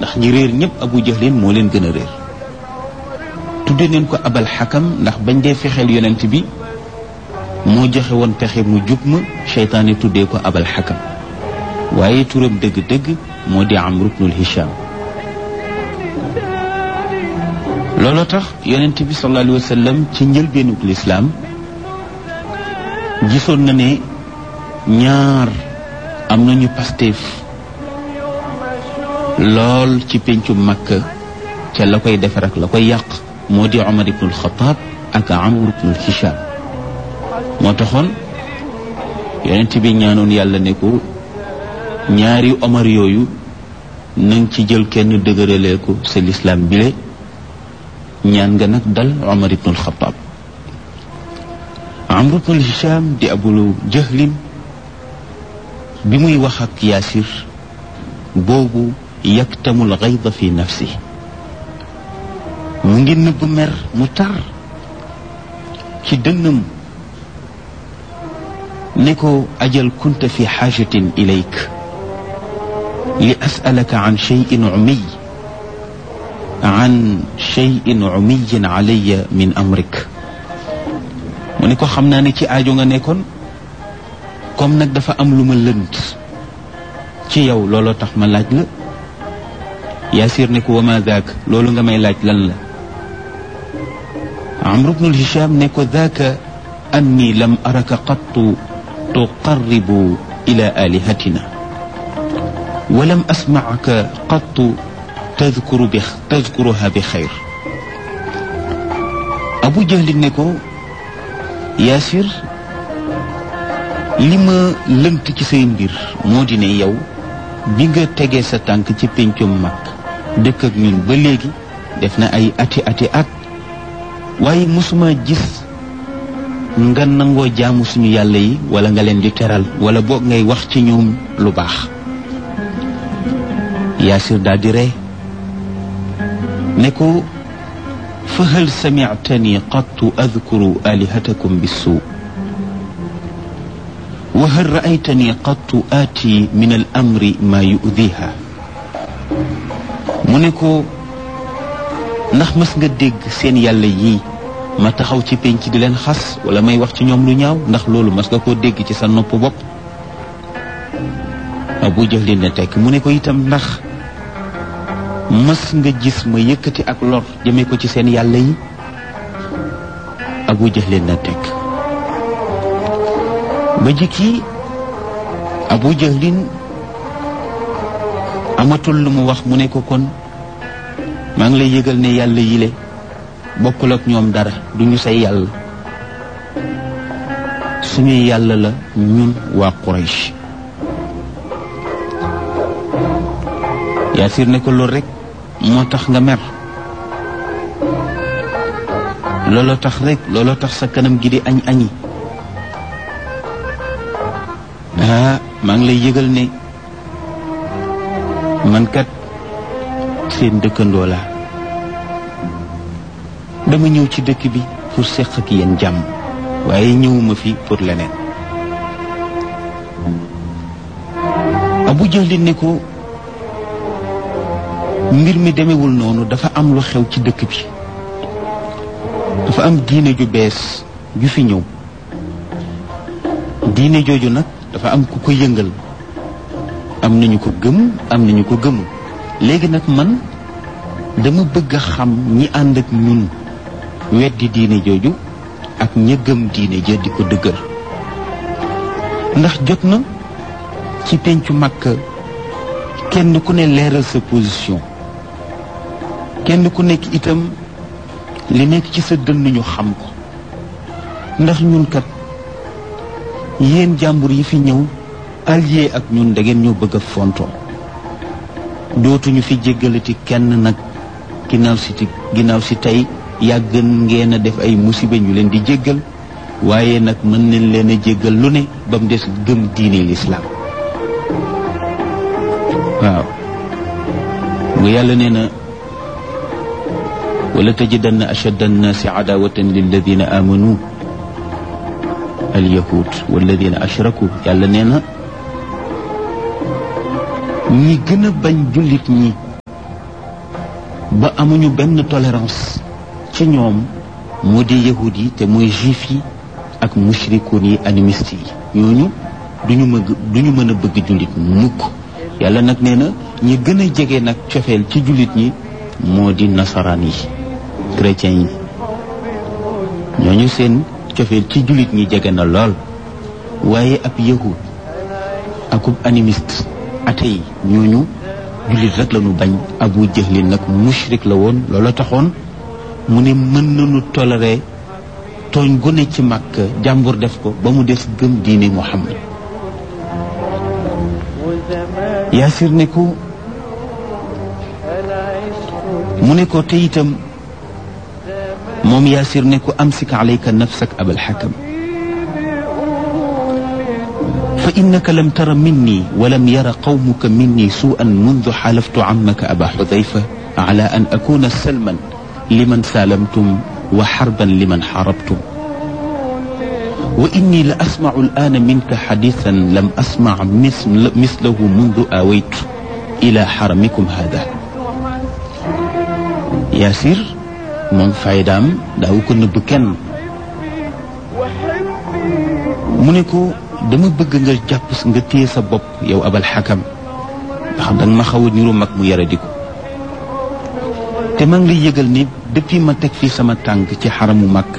ndax ñi réer ñëpp abu jahlin moo leen gën a réer tudde neen ko abal xakam ndax bañ dee fexeel yonent bi moo joxe woon pexe mu jub ma seytaane tuddee ko abal xakam waaye turam dëgg-dëgg moo di amru bnul hisham looloo tax yonent bi sallallahu alayhi wa sallam ci njëlbeenug lislaam gisoon na ne ñaar am nañu pasteef lool ci péncu makka ca la koy defar ak la koy yàq moo di omar ibnul xataab ak amr ibnul hisham moo taxoon yonent bi ñaanoon yàlla ne ko ñaari omar yooyu nang ci jël kenn dëgëralee ko sa lislaam bile ñaan nga nag dal omar ibnul xataab amr ibnul hisham di abulu jahlin bi muy wax ak yaasir boobu yaktamul gayda fi nafsi mu ngi nëbb mer mu tar ci dënnam ne ko ajal kunta fi xaajatin ilayk li asalaka an cheyin umiy an cheyin umiyin alaya min amrik mu ne ko xam naa ne ci aajo nga nekkoon comme nag dafa am lu ma lënt ci yow looloo tax ma laaj la yaasir ne ko wama daak loolu nga may laaj lan la amru bnul hisham ne ko daaka anni lam araka qattu tuqarribu ila alihatina walam asmacka qattu tadkuru bi tadkuruha bi xayr abu jahlin ne ko yaasir li ma lënt ci say mbir moo di ne yow bi nga tegee sa tànk ci péncum mag dëkk ak ñun ba léegi def na ay ati ati at waaye mosuma gis nga nangoo jaamu suñu yàlla yi wala nga leen di teral wala boog ngay wax ci ñoom lu baax yaasir daal di ree ne ko fa hal samictani qattu adkuru alihatakum bissuu wa hal raaytani qattu aati min al amri maa yudiha mu ne ko ndax mës nga dégg seen yàlla yii ma taxaw ci penc di leen xas wala may wax ci ñoom lu ñaaw ndax loolu mës nga koo dégg ci sa nopp bopp abu jahlin ne tekk mu ne ko itam ndax mës nga gis ma yëkkati ak lor jëmee ko ci seen yàlla yi abu jahlin ne tekk ba jikki abu jahlin amatul lu mu wax mu ne ko kon maa ngi lay yëgal ne yàlla yile bokkul ak ñoom dara du ñu say yàlla suñuy yàlla la ñun waa Quraysh Yaasir ne ko loolu rek moo tax nga mer looloo tax rek looloo tax sa kanam gi di añ añi ah maa ngi lay yëgal ne man kat seen dëkkandoo laa dama ñëw ci dëkk bi pour seq ak yéen jàmm waaye ñëwuma fi pour leneen abu jahlin ne ko mbir mi demewul noonu dafa am lu xew ci dëkk bi dafa am diine ju bees ju fi ñëw diine jooju nag dafa am ku ko yëngal am nañu ko gëm am nañu ko gëmul léegi nag man dama bëgg a xam ñi ànd ak ñun weddi diine jooju ak ña gëm diine ja di ko dëgër ndax jot na ci pencu Makka kenn ku ne leeral sa position kenn ku nekk itam li nekk ci sa dënn ñu xam ko ndax ñun kat yéen jàmbur yi fi ñëw allié ak ñun da ngeen ñoo bëgg a fontoo dootuñu fi jéggalati kenn nag ginnaaw si ginnaaw si tey yàgg ngeen a def ay musiba ñu leen di jéggal waaye nag mën nañ leen a jéggal lu ne ba mu des gëm diine lislaam waaw bu yàlla nee na wala tajidanna ashadda annaasi adawatan lilladina amanu alyahud walladina ashraku yàlla nee na ñi gën a bañ jullit ñi ba amuñu benn tolérance ci ñoom mu di yahud yi te mooy juif yi ak mushrikoon yi animiste yi ñooñu duñu mën duñu mën a bëgg jullit mukk yàlla nag nee na ñi gën a jege nag cofeel ci jullit ñi moo di nasaraan yi chrétiens yi ñooñu seen cofeel ci jullit ñi jege na lool waaye ab yahud akub animiste ate yi ñooñu jullit rek lañu bañ abu jahlin nag mushrik la woon loola taxoon mu ne mën nañu toléré tooñ gu ne ci màkk jàmbur def ko ba mu des gëm diine muhammad yaasir ne ko mu ne ko te itam moom yaasir ne ko amsik alayka nafsak abal xakam fa innaka lam tara minni walam yara qawmuka minni suu'an mundu xalaftu ammaka aba xudayfa ala an akuna salman liman saalamtum wa xarban liman xarabtum wa inni la asmacu al'aana minka xadiisan lam asmac mislahu mundu aawaytu ila xaramikum hada yaasir moom faydaam daawu ko nëbb kenn mu ne ko dama bëgg nga jàpp nga téye sa bopp yow abal xakam ndax danga ma xaw a niru mag mu yara di ko te maa ngi lay yëgal ni depuis ma teg fii sama tànk ci xaramu màkk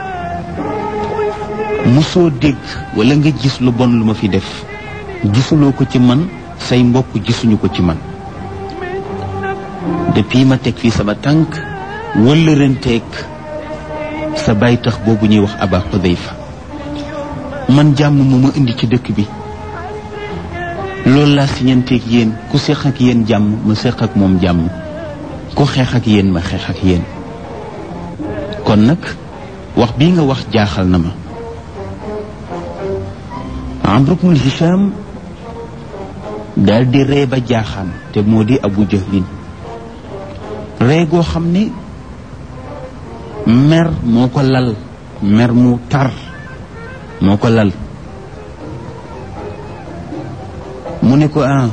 musoo dégg wala nga gis lu bon lu ma fi def gisuloo ko ci man say mbokk gisuñu ko ci man depuis ma teg fii sama tànk wala renteeg sa bay tax boobu ñuy wax aba xudayfa man jàmm moo ma indi ci dëkk bi loolu laa siñanteeg yéen ku seq ak yéen jàmm ma seq ak moom jàmm ku xeex ak yéen ma xeex ak yéen kon nag wax bii nga wax jaaxal na ma Amr ibn Hisham daal di ree ba jaaxaan te moo di Abu Jahlin ree goo xam ne mer moo ko lal mer mu tar moo ko lal mu ne ko ah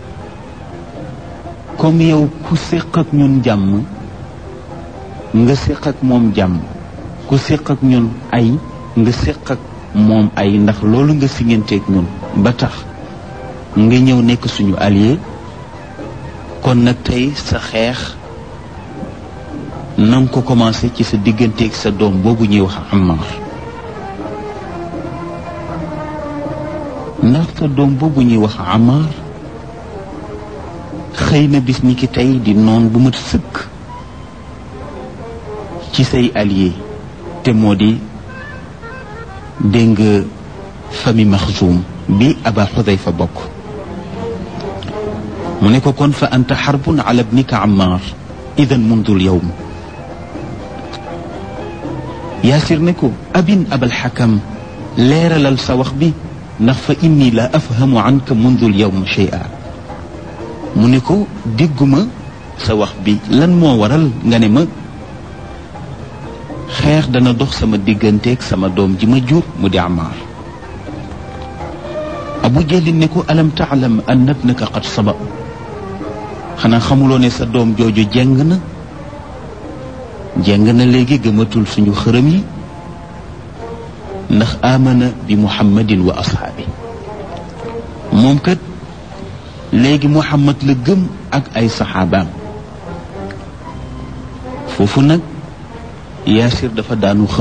comme yow ku séq ak ñun jàmm nga séq ak moom jàmm ku séq ak ñun ay nga séq ak moom ay ndax loolu nga siñanteeg ñun ba tax nga ñëw nekk suñu allié kon nag tey sa xeex na nga ko commencé ci sa digganteeg sa doom boobu ñuy wax Ammar ndax sa doom boobu ñuy wax Ammar xëy na bis ni ki tey di noon bu mat sëkk ci say allié te moo di dégg nga famille Maxzum bi Aba Xudayfa bokk mu ne ko kon fa anta xarbun ala bnika Ammar idan mundul yowm yaasir ne ko abin abal xakam leeralal sa wax bi ndax fa inni la afhamu anka mundul yowm shay'a mu ne ko dégguma sa wax bi lan moo waral nga ne ma xeex dana dox sama digganteeg sama doom ji ma jur mu di Ammaar Abu Jalin ne ko alam taalam anna ibnaka qad saba xanaa xamuloo ne sa doom jooju jeng na jeng na léegi gëmatul suñu xërëm yi ndax amana bi muhammadin wa ashaabi moom kat léegi muhammad la gëm ak ay saxaabaam foofu nag yaasir dafa daanu xëm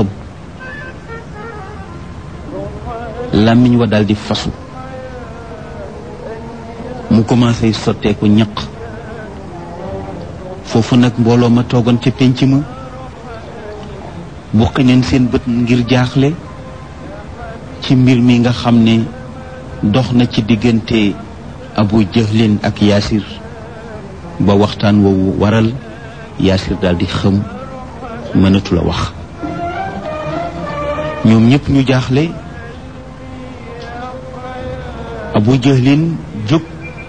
làmmiñ wa daal di fasu mu commencé sotteeku ñaq foofu nag mbooloo ma toogoon ca pénc ma buqi neen seen bët ngir jaaxle ci mbir mi nga xam ne dox na ci diggante abu jahlin ak yaasir ba waxtaan woowu waral yaasir daal di xëm mënatu la wax ñoom ñëpp ñu jaaxle abu jahlin jóg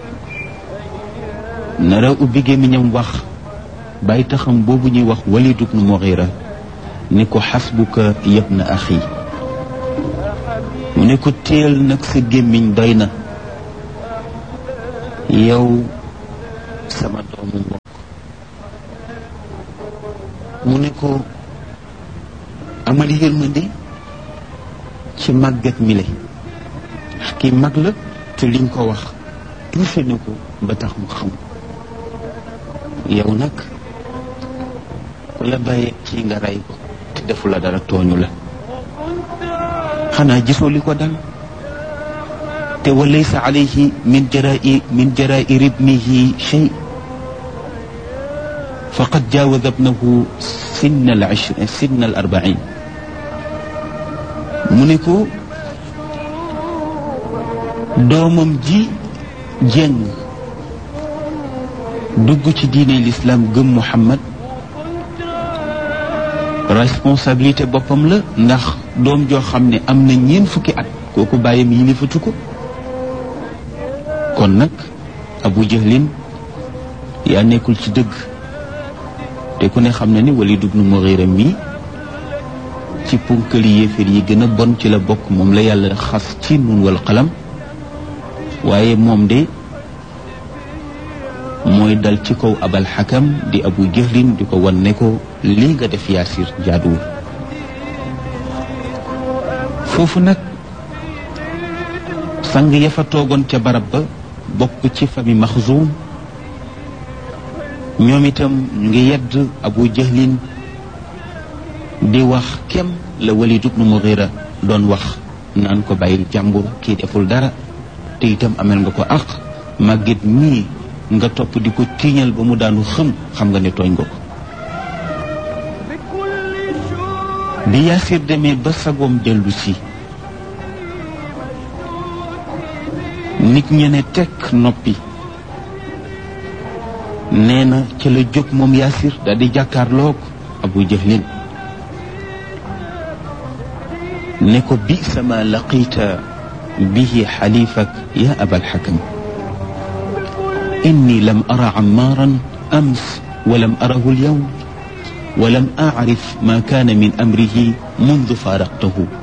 nara ubbi gémmiñam wax bàyyi taxam boobu ñuy wax walid ibnu mughira ni ko xasbuka yabna axi mu ne ko teel nag sa gémmiñ doy na yow sama doomu mbokk mu ne ko amal yërmande ci màggat mi le kii mag la te liñ ko wax touché na ko ba tax mu xam yow nag ku la bàyyee kii nga rey ko te defu la dara tooñu la xanaa gisoo li ko dal te wa laysa alayhi min jarai min jarair ibnihi shay faqad jaawaza ibnahu sinna al ishrin sinna al arbain mu ne ko doomam ji jeng dugg ci diine l'islam gëm Muhammad responsabilité boppam la ndax doom joo xam ne am na ñeent fukki at kooku bàyyam yilifatu ko kon nag Abu Jahlin yaa nekkul ci dëgg te ku ne xam na ni Walid ibn Mughira mii ci punkali yéeféer yi gën a bon ci la bokk moom la yàlla xas ci nun wal qalam waaye moom de mooy dal ci kaw abal xakam di abu jahlin di ko wan ne ko lii nga def yaasir jaaduwul foofu nag sang ya fa toogoon ca barab ba bokk ci fami maxzuum ñoom itam ñu ngi yedd abu jahlin di wax kem la walid ibnu mughira doon wax naan ko bàyyil jàmbur kii deful dara te itam amel nga ko àq màggit ñii nga topp di ko tiiñal ba mu daanu xëm xam nga ne tooñ nga ko bi yaasir demee ba sagoom dellu si nit ñe ne tekk noppi nee na ca la jóg moom yaasir daal di jàkkaarloog abu jahlin ne ko bi sama laqita bihi xalifak ya abal xakam إني لم أرى عمارا أمس ولم أره اليوم ولم أعرف ما كان من أمره منذ فارقته